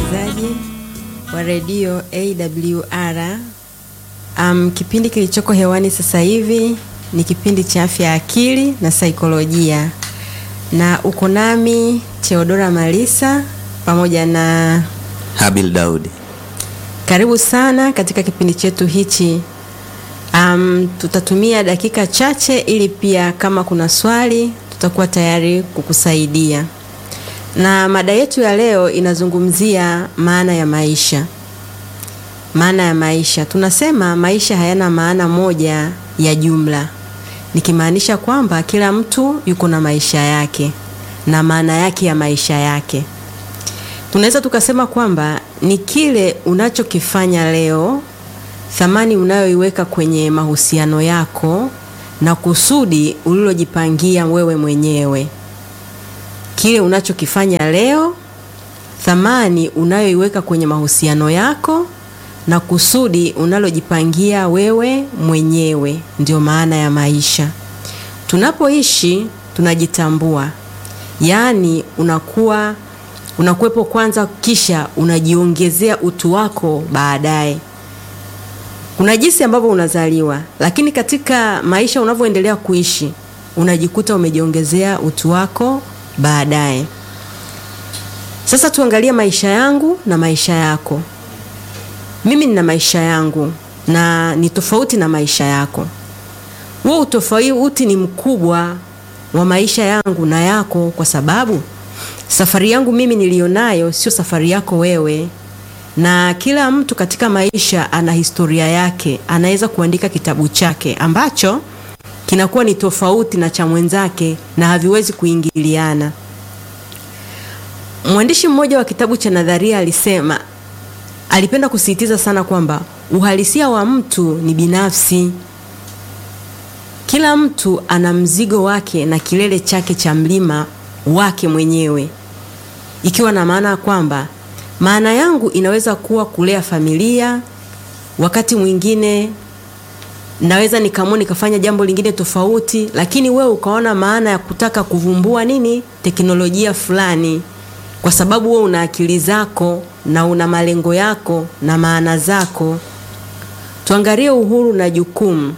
msikilizaji wa redio AWR. Um, kipindi kilichoko hewani sasa hivi ni kipindi cha afya ya akili na saikolojia, na uko nami Theodora Malisa pamoja na Habil Daudi. karibu sana katika kipindi chetu hichi. Um, tutatumia dakika chache ili pia kama kuna swali tutakuwa tayari kukusaidia. Na mada yetu ya leo inazungumzia maana ya maisha. Maana ya maisha, tunasema maisha hayana maana moja ya jumla, nikimaanisha kwamba kila mtu yuko na maisha yake na maana yake ya maisha yake. Tunaweza tukasema kwamba ni kile unachokifanya leo, thamani unayoiweka kwenye mahusiano yako na kusudi ulilojipangia wewe mwenyewe. Kile unachokifanya leo, thamani unayoiweka kwenye mahusiano yako na kusudi unalojipangia wewe mwenyewe, ndio maana ya maisha. Tunapoishi tunajitambua, yaani unakuwa unakuwepo kwanza, kisha unajiongezea utu wako baadaye. Kuna jinsi ambavyo unazaliwa, lakini katika maisha unavyoendelea kuishi unajikuta umejiongezea utu wako baadaye. Sasa tuangalie maisha yangu na maisha yako. Mimi nina maisha yangu na ni tofauti na maisha yako. Huo utofauti ni mkubwa wa maisha yangu na yako, kwa sababu safari yangu mimi nilionayo sio safari yako wewe, na kila mtu katika maisha ana historia yake, anaweza kuandika kitabu chake ambacho kinakuwa ni tofauti na cha mwenzake na haviwezi kuingiliana. Mwandishi mmoja wa kitabu cha nadharia alisema, alipenda kusisitiza sana kwamba uhalisia wa mtu ni binafsi. Kila mtu ana mzigo wake na kilele chake cha mlima wake mwenyewe, ikiwa na maana kwamba maana yangu inaweza kuwa kulea familia, wakati mwingine naweza nikaamua nikafanya jambo lingine tofauti, lakini wewe ukaona maana ya kutaka kuvumbua nini teknolojia fulani, kwa sababu wewe una akili zako na una malengo yako na maana zako. Tuangalie uhuru na jukumu.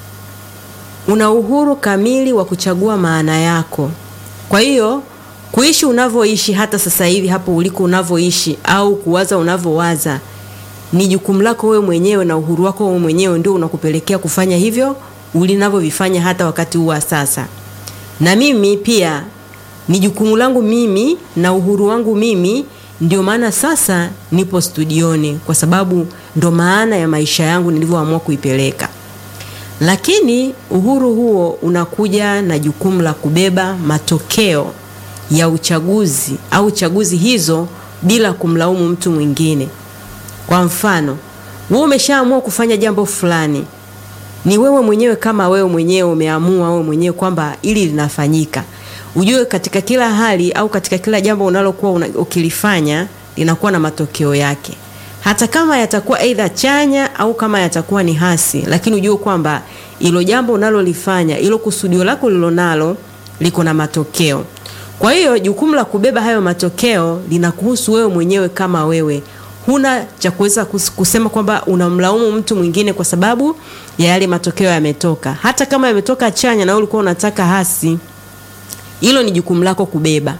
Una uhuru kamili wa kuchagua maana yako. Kwa hiyo kuishi unavyoishi hata sasa hivi hapo uliko unavyoishi au kuwaza unavyowaza ni jukumu lako wewe mwenyewe, na uhuru wako wewe mwenyewe ndio unakupelekea kufanya hivyo ulinavyovifanya hata wakati huu wa sasa. Na mimi pia ni jukumu langu mimi na uhuru wangu mimi, ndio maana sasa nipo studioni, kwa sababu ndo maana ya maisha yangu nilivyoamua kuipeleka. Lakini uhuru huo unakuja na jukumu la kubeba matokeo ya uchaguzi au chaguzi hizo bila kumlaumu mtu mwingine. Kwa mfano, wewe umeshaamua kufanya jambo fulani, ni wewe mwenyewe kama wewe mwenyewe umeamua wewe mwenyewe kwamba ili linafanyika. Ujue katika kila hali au katika kila jambo unalokuwa una, ukilifanya linakuwa na matokeo yake, hata kama yatakuwa aidha chanya au kama yatakuwa ni hasi, lakini ujue kwamba ilo jambo unalolifanya, ilo kusudio lako lilonalo liko na matokeo. Kwa hiyo jukumu la kubeba hayo matokeo linakuhusu wewe mwenyewe kama wewe huna cha kuweza kusema kwamba unamlaumu mtu mwingine kwa sababu ya yale matokeo yametoka, hata kama yametoka chanya na wewe ulikuwa unataka hasi. Hilo ni jukumu lako kubeba.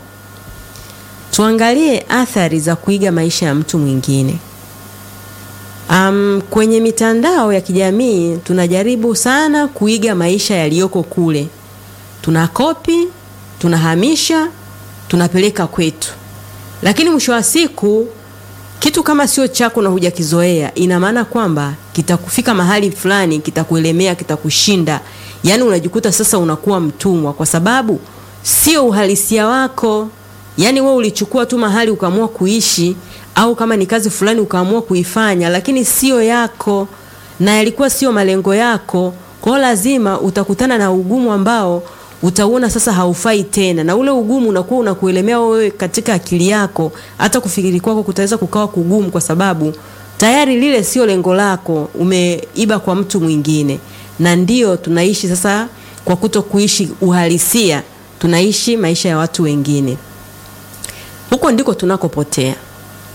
Tuangalie athari za kuiga maisha ya mtu mwingine. Um, kwenye mitandao ya kijamii tunajaribu sana kuiga maisha yaliyoko kule, tunakopi, tunahamisha, tunapeleka kwetu, lakini mwisho wa siku kitu kama sio chako na hujakizoea, ina maana kwamba kitakufika mahali fulani, kitakuelemea, kitakushinda. Yaani unajikuta sasa unakuwa mtumwa, kwa sababu sio uhalisia wako. Yaani wewe ulichukua tu mahali ukaamua kuishi, au kama ni kazi fulani ukaamua kuifanya, lakini sio yako na yalikuwa sio malengo yako. Kwa hiyo lazima utakutana na ugumu ambao utauona sasa haufai tena, na ule ugumu unakuwa unakuelemea wewe katika akili yako, hata kufikiri kwako kutaweza kukawa kugumu, kwa sababu tayari lile sio lengo lako, umeiba kwa mtu mwingine. Na ndio tunaishi sasa, kwa kuto kuishi uhalisia, tunaishi maisha ya watu wengine. Huko ndiko tunakopotea.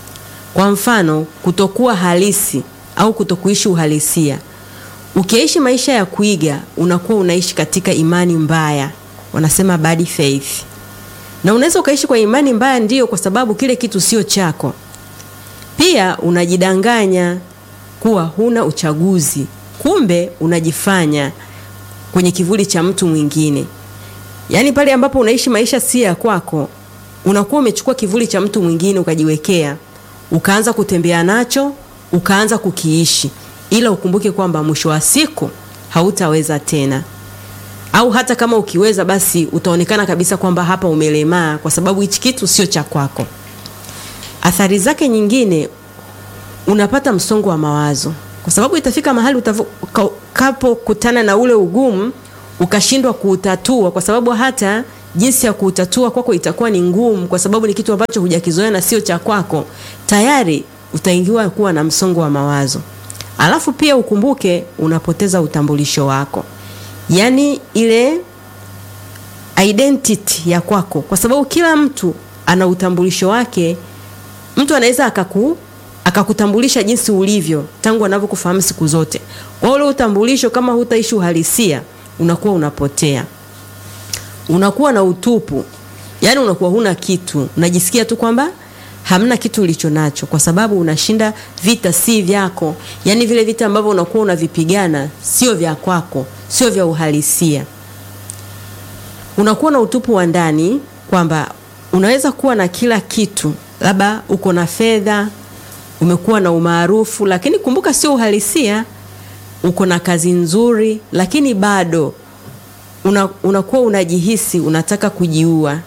Kwa mfano, kutokuwa halisi au kutokuishi uhalisia. Ukiishi maisha ya kuiga, unakuwa unaishi katika imani mbaya, wanasema bad faith. Na unaweza ukaishi kwa imani mbaya, ndiyo, kwa sababu kile kitu sio chako. Pia unajidanganya kuwa huna uchaguzi, kumbe unajifanya kwenye kivuli cha mtu mwingine. Yaani pale ambapo unaishi maisha si ya kwako, unakuwa umechukua kivuli cha mtu mwingine ukajiwekea, ukaanza kutembea nacho, ukaanza kukiishi, ila ukumbuke kwamba mwisho wa siku hautaweza tena, au hata kama ukiweza, basi utaonekana kabisa kwamba hapa umelemaa, kwa sababu hichi kitu sio cha kwako. Athari zake nyingine, unapata msongo wa mawazo, kwa sababu itafika mahali utakapokutana na ule ugumu ukashindwa kuutatua, kwa sababu hata jinsi ya kuutatua kwako itakuwa ni ngumu, kwa sababu ni kitu ambacho hujakizoea na sio cha kwako. Tayari utaingiwa kuwa na msongo wa mawazo. Alafu pia ukumbuke, unapoteza utambulisho wako, yaani ile identity ya kwako, kwa sababu kila mtu ana utambulisho wake. Mtu anaweza akaku akakutambulisha jinsi ulivyo tangu anavyokufahamu siku zote. Kwa ule utambulisho, kama hutaishi uhalisia, unakuwa unapotea, unakuwa na utupu, yaani unakuwa huna kitu, unajisikia tu kwamba hamna kitu ulicho nacho, kwa sababu unashinda vita si vyako, yaani vile vita ambavyo unakuwa unavipigana sio vya kwako, sio vya uhalisia. Unakuwa na utupu wa ndani, kwamba unaweza kuwa na kila kitu, labda uko na fedha umekuwa na umaarufu, lakini kumbuka, sio uhalisia. Uko na kazi nzuri, lakini bado una, unakuwa unajihisi unataka kujiua.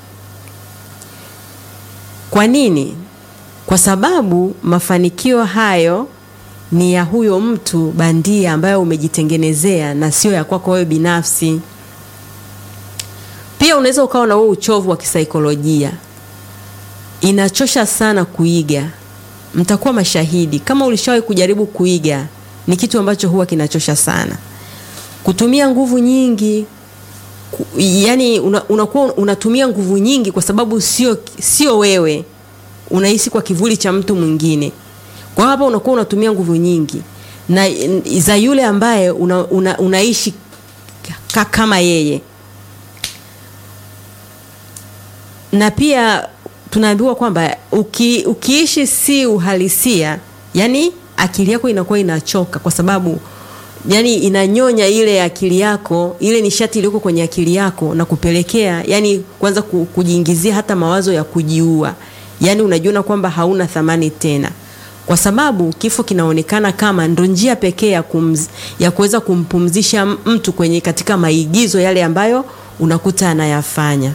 Kwa nini? Kwa sababu mafanikio hayo ni ya huyo mtu bandia ambayo umejitengenezea na sio ya kwako wewe binafsi. Pia unaweza ukawa na wewe uchovu wa kisaikolojia. Inachosha sana kuiga Mtakuwa mashahidi kama ulishawahi kujaribu kuiga, ni kitu ambacho huwa kinachosha sana, kutumia nguvu nyingi ku, yani una, unakuwa unatumia nguvu nyingi kwa sababu sio sio wewe, unahisi kwa kivuli cha mtu mwingine. Kwa hapa unakuwa unatumia nguvu nyingi na za yule ambaye una, una, unaishi kama yeye, na pia tunaambiwa kwamba uki, ukiishi si uhalisia, yani akili yako inakuwa inachoka, kwa sababu yani inanyonya ile akili yako, ile nishati iliyoko kwenye akili yako na kupelekea yani kwanza kujiingizia hata mawazo ya kujiua. Yani unajiona kwamba hauna thamani tena, kwa sababu kifo kinaonekana kama ndo njia pekee ya, ya kuweza kumpumzisha mtu kwenye katika maigizo yale ambayo unakuta anayafanya.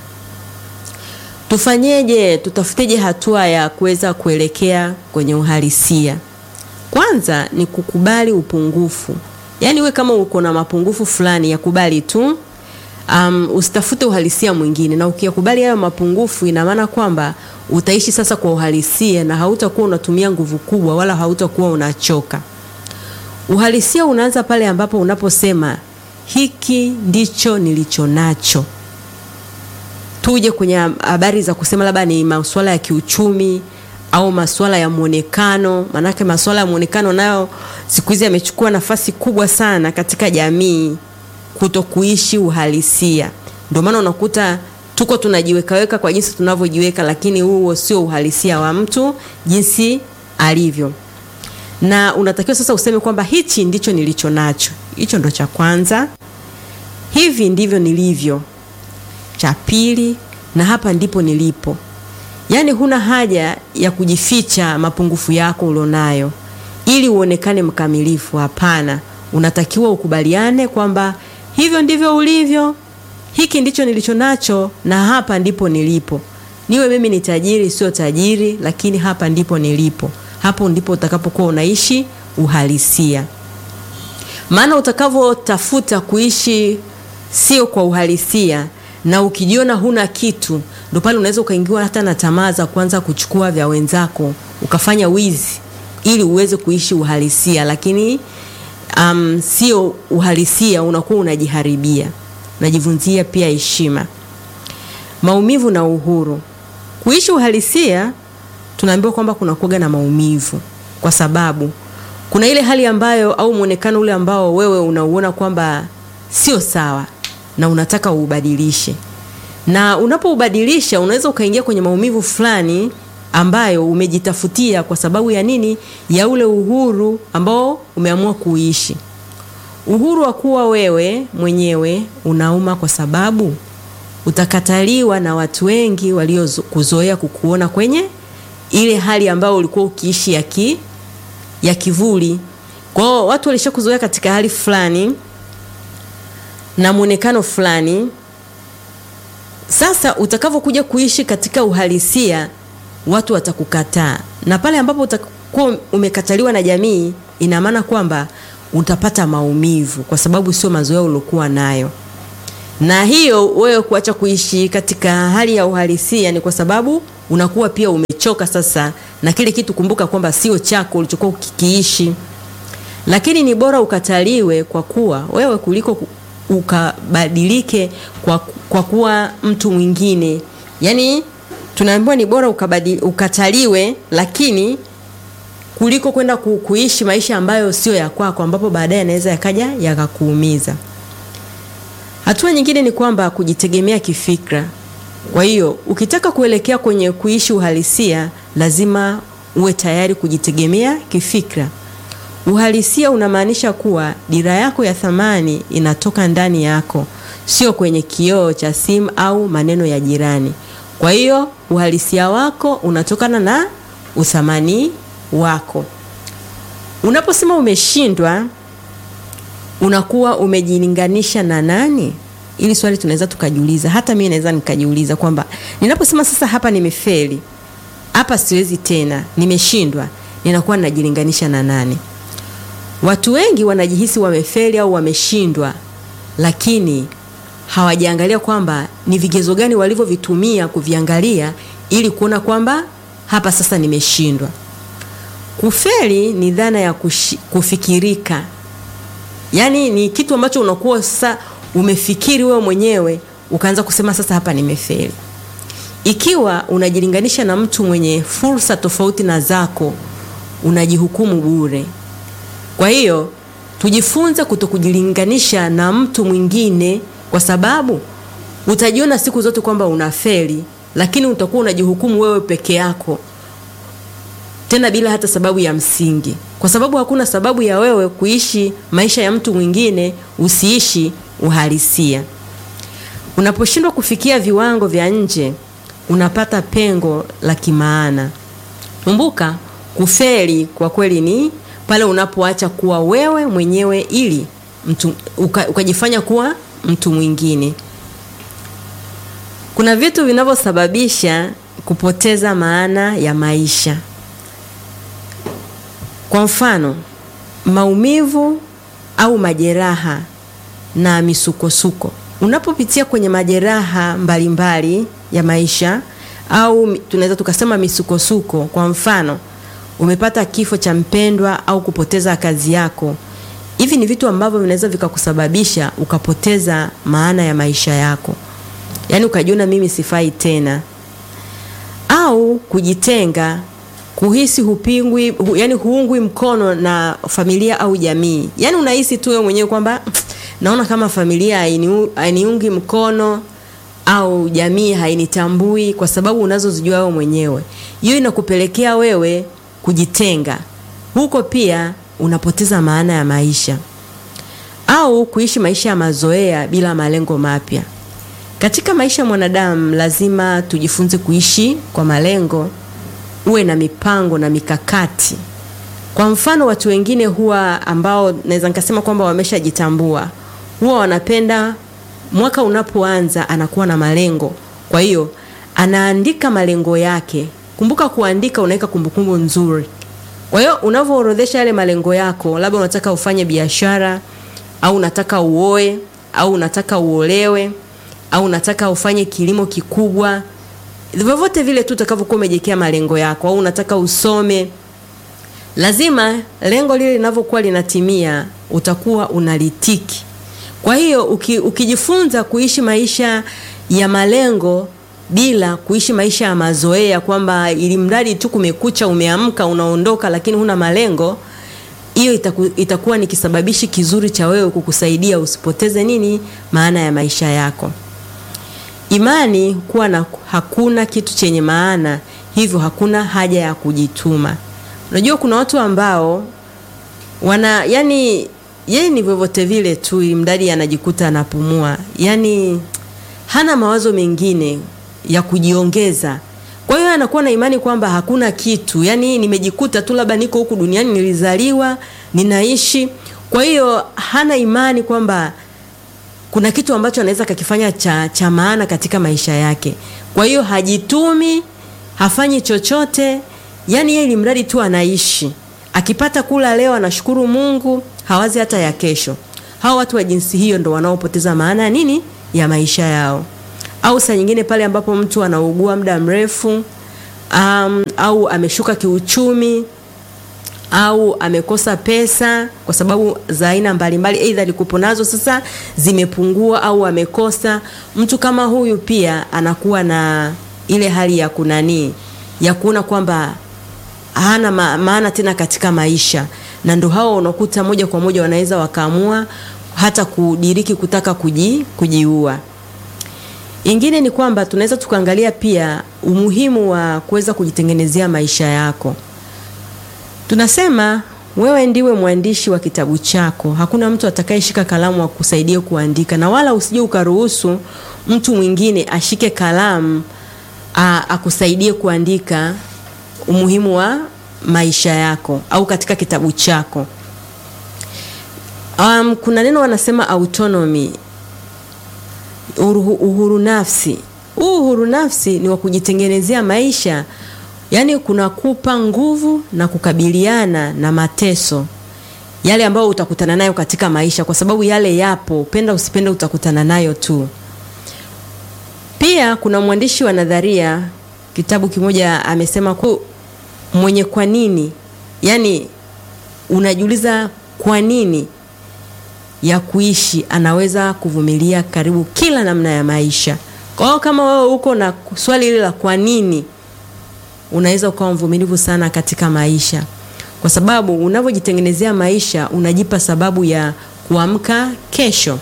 Tufanyeje? Tutafuteje hatua ya kuweza kuelekea kwenye uhalisia? Kwanza ni kukubali upungufu, yaani we kama uko na mapungufu fulani yakubali tu. Um, usitafute uhalisia mwingine, na ukiyakubali hayo mapungufu, ina maana kwamba utaishi sasa kwa uhalisia na hautakuwa unatumia nguvu kubwa, wala hautakuwa unachoka. Uhalisia unaanza pale ambapo unaposema hiki ndicho nilicho nacho. Tuje kwenye habari za kusema labda ni masuala ya kiuchumi au masuala ya muonekano. Maanake masuala ya muonekano nayo siku hizi yamechukua nafasi kubwa sana katika jamii, kuto kuishi uhalisia. Ndio maana unakuta tuko tunajiwekaweka kwa jinsi tunavyojiweka, lakini huo sio uhalisia wa mtu jinsi alivyo, na unatakiwa sasa useme kwamba hichi ndicho nilicho nacho. Hicho ndo cha kwanza, hivi ndivyo nilivyo cha pili, na hapa ndipo nilipo. Yaani huna haja ya kujificha mapungufu yako ulionayo ili uonekane mkamilifu. Hapana, unatakiwa ukubaliane kwamba hivyo ndivyo ulivyo, hiki ndicho nilicho nacho, na hapa ndipo nilipo. Niwe mimi ni tajiri, sio tajiri, lakini hapa ndipo nilipo. Hapo ndipo utakapokuwa unaishi uhalisia, maana utakavyotafuta kuishi sio kwa uhalisia na ukijiona huna kitu, ndo pale unaweza ukaingiwa hata na tamaa za kuanza kuchukua vya wenzako ukafanya wizi ili uweze kuishi uhalisia, lakini um, sio uhalisia, unakuwa unajiharibia, unajivunzia pia heshima, maumivu na uhuru. Kuishi uhalisia tunaambiwa kwamba kuna kuoga na maumivu, kwa sababu kuna ile hali ambayo au mwonekano ule ambao wewe unauona kwamba sio sawa na unataka uubadilishe, na unapoubadilisha unaweza ukaingia kwenye maumivu fulani ambayo umejitafutia kwa sababu ya nini? Ya ule uhuru ambao umeamua kuishi. Uhuru wa kuwa wewe mwenyewe unauma kwa sababu utakataliwa na watu wengi waliokuzoea kukuona kwenye ile hali ambayo ulikuwa ukiishi ya, ki, ya kivuli. Kwa hiyo watu walishakuzoea katika hali fulani na mwonekano fulani. Sasa utakavyokuja kuishi katika uhalisia, watu watakukataa, na pale ambapo utakuwa umekataliwa na jamii, ina maana kwamba utapata maumivu, kwa sababu sio mazoea uliokuwa nayo na hiyo wewe kuacha kuishi katika hali ya uhalisia ni kwa sababu unakuwa pia umechoka sasa na kile kitu. Kumbuka kwamba sio chako ulichokuwa ukikiishi, lakini ni bora ukataliwe kwa kuwa wewe kuliko ukabadilike kwa, kwa kuwa mtu mwingine. Yaani tunaambiwa ni bora ukabadili, ukataliwe lakini kuliko kwenda ku, kuishi maisha ambayo sio ya kwako, ambapo baadaye yanaweza yakaja yakakuumiza. Hatua nyingine ni kwamba kujitegemea kifikra. Kwa hiyo ukitaka kuelekea kwenye kuishi uhalisia, lazima uwe tayari kujitegemea kifikra. Uhalisia unamaanisha kuwa dira yako ya thamani inatoka ndani yako, sio kwenye kioo cha simu au maneno ya jirani. Kwa hiyo uhalisia wako unatokana na uthamani wako. Unaposema umeshindwa unakuwa umejilinganisha na nani? Ili swali tunaweza tukajiuliza, hata mimi naweza nikajiuliza kwamba ninaposema sasa, hapa nimefeli, hapa siwezi tena, nimeshindwa, ninakuwa ninajilinganisha na nani? Watu wengi wanajihisi wamefeli au wameshindwa, lakini hawajaangalia kwamba ni vigezo gani walivyovitumia kuviangalia ili kuona kwamba hapa sasa nimeshindwa. Kufeli ni dhana ya kushi, kufikirika Yaani ni kitu ambacho unakuwa sasa umefikiri wewe mwenyewe ukaanza kusema sasa hapa nimefeli. Ikiwa unajilinganisha na mtu mwenye fursa tofauti na zako, unajihukumu bure. Kwa hiyo tujifunze kutokujilinganisha na mtu mwingine, kwa sababu utajiona siku zote kwamba unafeli, lakini utakuwa unajihukumu wewe peke yako, tena bila hata sababu ya msingi kwa sababu hakuna sababu ya wewe kuishi maisha ya mtu mwingine usiishi uhalisia. Unaposhindwa kufikia viwango vya nje, unapata pengo la kimaana. Kumbuka, kufeli kwa kweli ni pale unapoacha kuwa wewe mwenyewe ili mtu uka, ukajifanya kuwa mtu mwingine. Kuna vitu vinavyosababisha kupoteza maana ya maisha. Kwa mfano, maumivu au majeraha na misukosuko. Unapopitia kwenye majeraha mbalimbali mbali ya maisha au tunaweza tukasema misukosuko, kwa mfano, umepata kifo cha mpendwa au kupoteza kazi yako. Hivi ni vitu ambavyo vinaweza vikakusababisha ukapoteza maana ya maisha yako, yaani ukajiona mimi sifai tena, au kujitenga kuhisi hupingwi hu, yani huungwi mkono na familia au jamii. Yani unahisi tu wewe mwenyewe kwamba naona kama familia hainiungi mkono au jamii hainitambui kwa sababu unazozijua wewe mwenyewe. Hiyo inakupelekea wewe kujitenga. Huko pia unapoteza maana ya maisha. Au kuishi maisha ya mazoea bila malengo mapya. Katika maisha ya mwanadamu lazima tujifunze kuishi kwa malengo uwe na mipango na mikakati. Kwa mfano, watu wengine huwa ambao naweza nikasema kwamba wameshajitambua huwa wanapenda mwaka unapoanza anakuwa na malengo, kwa hiyo anaandika malengo yake. Kumbuka kuandika, unaweka kumbukumbu nzuri. Kwa hiyo unavyoorodhesha yale malengo yako, labda unataka ufanye biashara au unataka uoe au unataka uolewe au unataka ufanye kilimo kikubwa vyovyote vile tu utakavyokuwa umejiwekea malengo yako, au unataka usome, lazima lengo lile linavyokuwa linatimia utakuwa unalitiki. Kwa hiyo uki, ukijifunza kuishi maisha ya malengo bila kuishi maisha ya mazoea kwamba ili mradi tu kumekucha umeamka unaondoka lakini huna malengo hiyo itaku, itakuwa ni kisababishi kizuri cha wewe kukusaidia usipoteze nini maana ya maisha yako imani kuwa na hakuna kitu chenye maana hivyo hakuna haja ya kujituma unajua kuna watu ambao wana yani yeye ni vyovyote vile tu mradi anajikuta anapumua yani hana mawazo mengine ya kujiongeza kwa hiyo anakuwa na imani kwamba hakuna kitu yani nimejikuta tu labda niko huku duniani nilizaliwa ninaishi kwa hiyo hana imani kwamba kuna kitu ambacho anaweza kakifanya cha, cha maana katika maisha yake kwa hiyo hajitumi hafanyi chochote yani yeye ili mradi tu anaishi akipata kula leo anashukuru mungu hawazi hata ya kesho hawa watu wa jinsi hiyo ndo wanaopoteza maana ya nini ya maisha yao au saa nyingine pale ambapo mtu anaugua muda mrefu um, au ameshuka kiuchumi au amekosa pesa kwa sababu za aina mbalimbali aidha alikupo nazo sasa zimepungua au amekosa mtu kama huyu pia anakuwa na ile hali ya kunanii ya kuona kwamba hana ma, maana tena katika maisha na ndo hao unakuta moja kwa moja wanaweza wakaamua hata kudiriki kutaka kuji, kujiua ingine ni kwamba tunaweza tukaangalia pia umuhimu wa kuweza kujitengenezea maisha yako tunasema wewe ndiwe mwandishi wa kitabu chako hakuna mtu atakayeshika kalamu akusaidia kuandika na wala usije ukaruhusu mtu mwingine ashike kalamu a, akusaidie kuandika umuhimu wa maisha yako au katika kitabu chako um, kuna neno wanasema autonomy uhuru, uhuru nafsi huu uhuru nafsi ni wa kujitengenezea maisha yaani kunakupa nguvu na kukabiliana na mateso yale ambayo utakutana nayo katika maisha kwa sababu yale yapo penda usipende utakutana nayo tu pia kuna mwandishi wa nadharia kitabu kimoja amesema ku mwenye kwa nini yaani unajiuliza kwa nini ya kuishi anaweza kuvumilia karibu kila namna ya maisha kwa hiyo kama wewe uko na swali hili la kwa nini unaweza ukawa mvumilivu sana katika maisha kwa sababu unavyojitengenezea maisha unajipa sababu ya kuamka kesho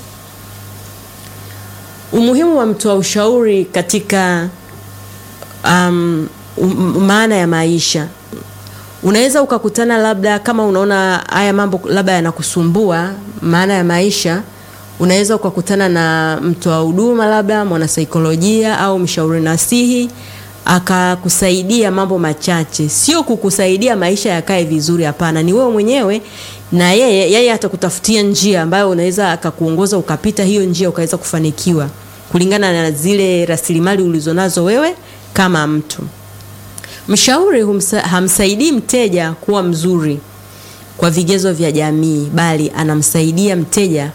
umuhimu wa mtoa ushauri katika um, um, maana ya maisha unaweza ukakutana labda kama unaona haya mambo labda yanakusumbua maana ya maisha unaweza ukakutana na mtoa huduma labda mwanasaikolojia au mshauri nasihi akakusaidia mambo machache sio kukusaidia maisha yakae vizuri hapana ni wewe mwenyewe na yeye yeye atakutafutia njia ambayo unaweza akakuongoza ukapita hiyo njia ukaweza kufanikiwa kulingana na zile rasilimali ulizonazo wewe kama mtu mshauri humsa, hamsaidii mteja kuwa mzuri kwa vigezo vya jamii bali anamsaidia mteja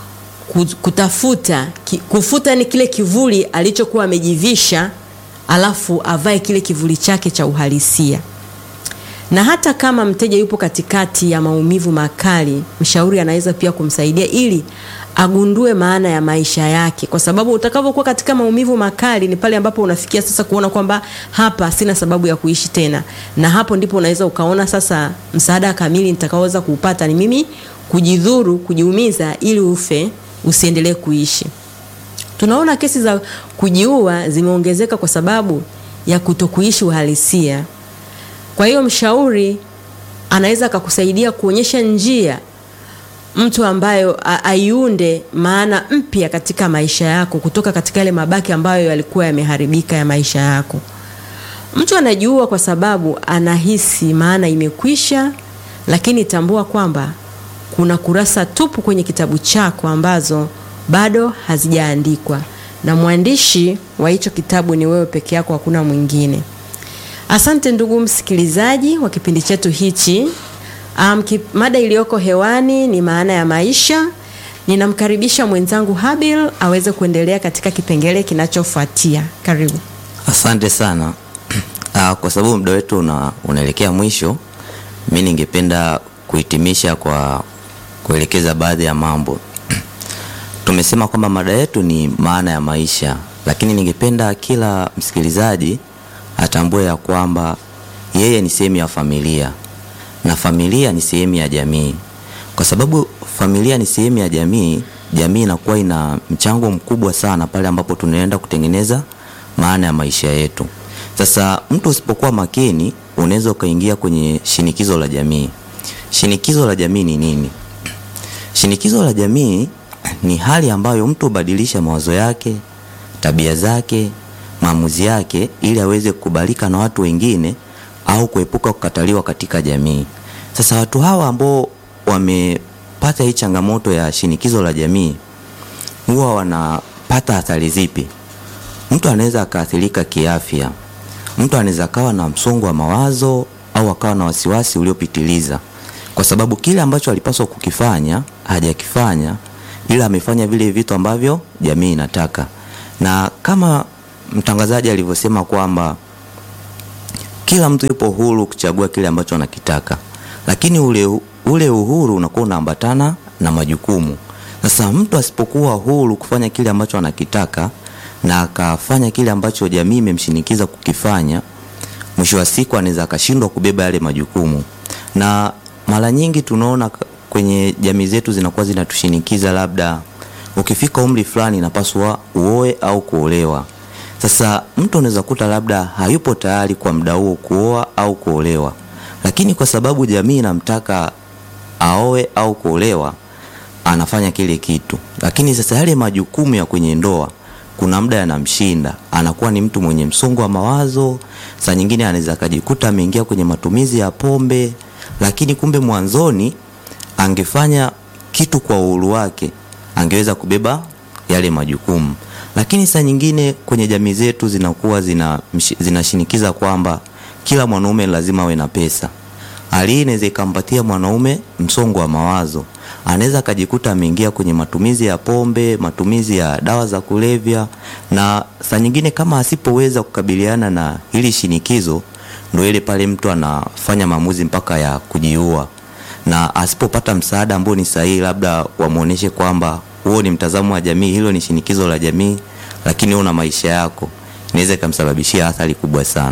kutafuta kufuta ni kile kivuli alichokuwa amejivisha alafu avae kile kivuli chake cha uhalisia na hata kama mteja yupo katikati ya maumivu makali mshauri anaweza pia kumsaidia ili agundue maana ya maisha yake kwa sababu utakavyokuwa katika maumivu makali ni pale ambapo unafikia sasa kuona kwamba hapa sina sababu ya kuishi tena na hapo ndipo unaweza ukaona sasa msaada kamili nitakaoweza kuupata ni mimi kujidhuru kujiumiza ili ufe usiendelee kuishi tunaona kesi za kujiua zimeongezeka kwa sababu ya kutokuishi uhalisia kwa hiyo mshauri anaweza akakusaidia kuonyesha njia mtu ambayo aiunde maana mpya katika maisha yako kutoka katika yale mabaki ambayo yalikuwa yameharibika ya maisha yako mtu anajiua kwa sababu anahisi maana imekwisha lakini tambua kwamba kuna kurasa tupu kwenye kitabu chako ambazo bado hazijaandikwa na mwandishi wa hicho kitabu ni wewe peke yako hakuna mwingine asante ndugu msikilizaji wa kipindi chetu hichi um, kip, mada iliyoko hewani ni maana ya maisha ninamkaribisha mwenzangu habil aweze kuendelea katika kipengele kinachofuatia karibu asante sana uh, kwa sababu muda wetu una, unaelekea mwisho mi ningependa kuhitimisha kwa kuelekeza baadhi ya mambo tumesema kwamba mada yetu ni maana ya maisha lakini ningependa kila msikilizaji atambue ya kwamba yeye ni sehemu ya familia na familia ni sehemu ya jamii. Kwa sababu familia ni sehemu ya jamii, jamii inakuwa ina mchango mkubwa sana pale ambapo tunaenda kutengeneza maana ya maisha yetu. Sasa mtu usipokuwa makini, unaweza ukaingia kwenye shinikizo la jamii. Shinikizo la jamii ni nini? Shinikizo la jamii ni hali ambayo mtu hubadilisha mawazo yake, tabia zake, maamuzi yake ili aweze kukubalika na watu wengine au kuepuka kukataliwa katika jamii. Sasa watu hawa ambao wamepata hii changamoto ya shinikizo la jamii huwa wanapata athari zipi? Mtu anaweza akaathirika kiafya. Mtu anaweza akawa na msongo wa mawazo au akawa na wasiwasi uliopitiliza, kwa sababu kile ambacho alipaswa kukifanya hajakifanya, ila amefanya vile vitu ambavyo jamii inataka. Na kama mtangazaji alivyosema kwamba kila mtu yupo huru kuchagua kile ambacho anakitaka, lakini ule, ule uhuru unakuwa unaambatana na majukumu. Sasa mtu asipokuwa huru kufanya kile ambacho anakitaka na akafanya kile ambacho jamii imemshinikiza kukifanya, mwisho wa siku anaweza akashindwa kubeba yale majukumu. Na mara nyingi tunaona kwenye jamii zetu zinakuwa zinatushinikiza, labda ukifika umri fulani inapaswa uoe au kuolewa. Sasa mtu anaweza kuta labda hayupo tayari kwa muda huo kuoa au kuolewa, lakini kwa sababu jamii inamtaka aoe au kuolewa anafanya kile kitu. Lakini sasa yale majukumu ya kwenye ndoa kuna muda yanamshinda, anakuwa ni mtu mwenye msongo wa mawazo. Saa nyingine anaweza akajikuta ameingia kwenye matumizi ya pombe, lakini kumbe mwanzoni angefanya kitu kwa uhuru wake, angeweza kubeba yale majukumu. Lakini saa nyingine kwenye jamii zetu zinakuwa zina zinashinikiza kwamba kila mwanaume lazima awe na pesa. Hali hii inaweza ikampatia mwanaume msongo wa mawazo, anaweza akajikuta ameingia kwenye matumizi ya pombe, matumizi ya dawa za kulevya, na saa nyingine kama asipoweza kukabiliana na hili shinikizo, ndio ile pale mtu anafanya maamuzi mpaka ya kujiua, na asipopata msaada ambao ni sahihi, labda wamuoneshe kwamba huo ni mtazamo wa jamii, hilo ni shinikizo la jamii, lakini una maisha yako, inaweza ikamsababishia athari kubwa sana.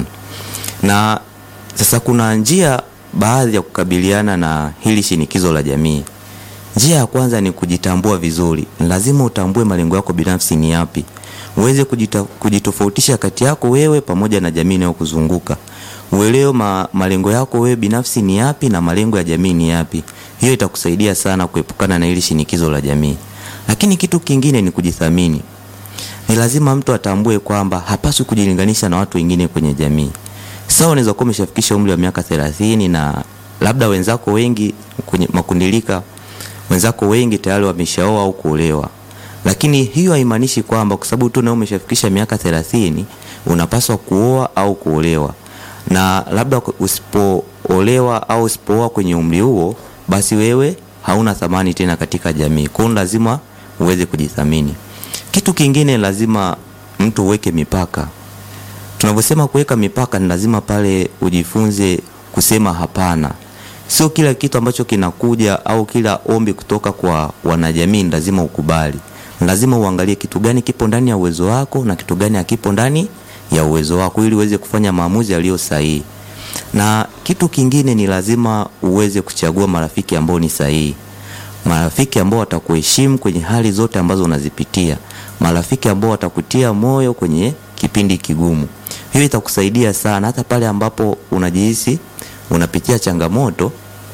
Na sasa kuna njia baadhi ya kukabiliana na hili shinikizo la jamii. Njia ya kwanza ni kujitambua vizuri. Lazima utambue malengo yako binafsi ni yapi, uweze kujita, kujitofautisha kati yako wewe pamoja na jamii inayokuzunguka. Uelewe ma, malengo yako wewe binafsi ni yapi na malengo ya jamii ni yapi. Hiyo itakusaidia sana kuepukana na hili shinikizo la jamii. Lakini kitu kingine ni kujithamini. Ni lazima mtu atambue kwamba hapaswi kujilinganisha na watu wengine kwenye jamii. Sawa, unaweza kuwa umeshafikisha umri wa miaka thelathini na labda wenzako wengi kwenye makundilika, wenzako wengi tayari wameshaoa au kuolewa, lakini hiyo haimaanishi kwamba kwa sababu tu na umeshafikisha miaka thelathini unapaswa kuoa au kuolewa, na labda usipoolewa au usipooa kwenye umri huo, basi wewe hauna thamani tena katika jamii. Kwa hiyo lazima uweze kujithamini. Kitu kingine, lazima mtu uweke mipaka. Tunavyosema kuweka mipaka, ni lazima pale ujifunze kusema hapana. Sio kila kitu ambacho kinakuja au kila ombi kutoka kwa wanajamii ni lazima ukubali. Lazima uangalie kitu gani kipo ndani ya uwezo wako na kitu gani hakipo ndani ya uwezo wako, ili uweze kufanya maamuzi yaliyo sahihi. Na kitu kingine ni lazima uweze kuchagua marafiki ambao ni sahihi, marafiki ambao watakuheshimu kwenye hali zote ambazo unazipitia, marafiki ambao watakutia moyo kwenye kipindi kigumu. Hiyo itakusaidia sana hata pale ambapo unajihisi unapitia changamoto,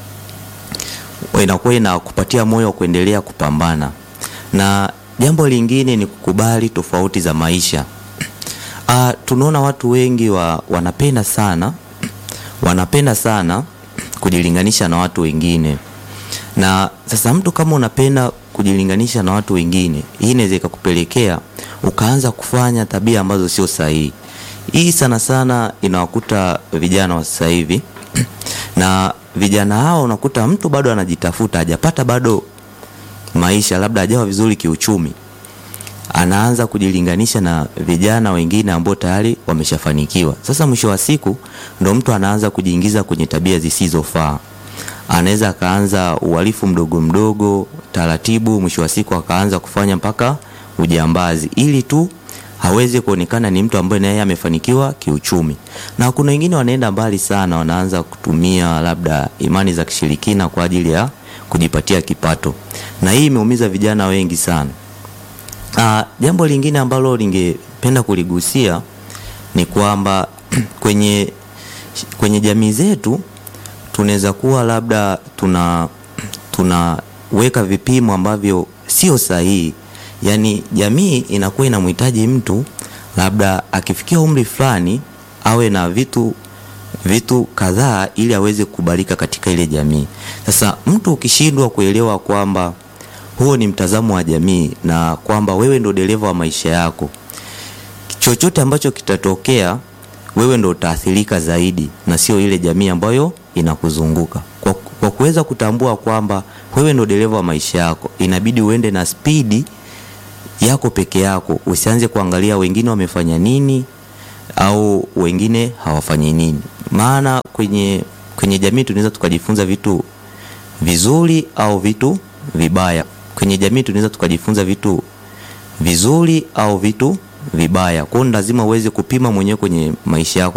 inakuwa inakupatia moyo wa kuendelea kupambana. Na jambo lingine ni kukubali tofauti za maisha. Ah, tunaona watu wengi wa, wanapenda sana wanapenda sana kujilinganisha na watu wengine, na sasa mtu kama unapenda kujilinganisha na watu wengine, hii inaweza ikakupelekea ukaanza kufanya tabia ambazo sio sahihi. Hii sana sana inawakuta vijana wa sasa hivi na vijana hao unakuta mtu bado anajitafuta, hajapata bado maisha, labda hajawa vizuri kiuchumi, anaanza kujilinganisha na vijana wengine ambao tayari wameshafanikiwa. Sasa mwisho wa siku ndo mtu anaanza kujiingiza kwenye tabia zisizofaa. Anaweza akaanza uhalifu mdogo mdogo taratibu, mwisho wa siku akaanza kufanya mpaka ujambazi, ili tu hawezi kuonekana ni mtu ambaye naye amefanikiwa kiuchumi. Na kuna wengine wanaenda mbali sana, wanaanza kutumia labda imani za kishirikina kwa ajili ya kujipatia kipato, na hii imeumiza vijana wengi sana. Ah, jambo lingine ambalo ningependa kuligusia ni kwamba kwenye kwenye jamii zetu tunaweza kuwa labda tuna tunaweka vipimo ambavyo sio sahihi. Yaani jamii inakuwa inamhitaji mtu labda akifikia umri fulani awe na vitu vitu kadhaa ili aweze kukubalika katika ile jamii. Sasa mtu ukishindwa kuelewa kwamba huo ni mtazamo wa jamii na kwamba wewe ndo dereva wa maisha yako, chochote ambacho kitatokea wewe ndo utaathirika zaidi na sio ile jamii ambayo inakuzunguka. Kwa, kwa kuweza kutambua kwamba wewe ndo dereva wa maisha yako, inabidi uende na spidi yako peke yako, usianze kuangalia wengine wamefanya nini au wengine hawafanyi nini, maana kwenye kwenye jamii tunaweza tukajifunza vitu vizuri au vitu vibaya. Kwenye jamii tunaweza tukajifunza vitu vizuri au vitu vibaya. Kwa hiyo lazima uweze kupima mwenyewe kwenye maisha yako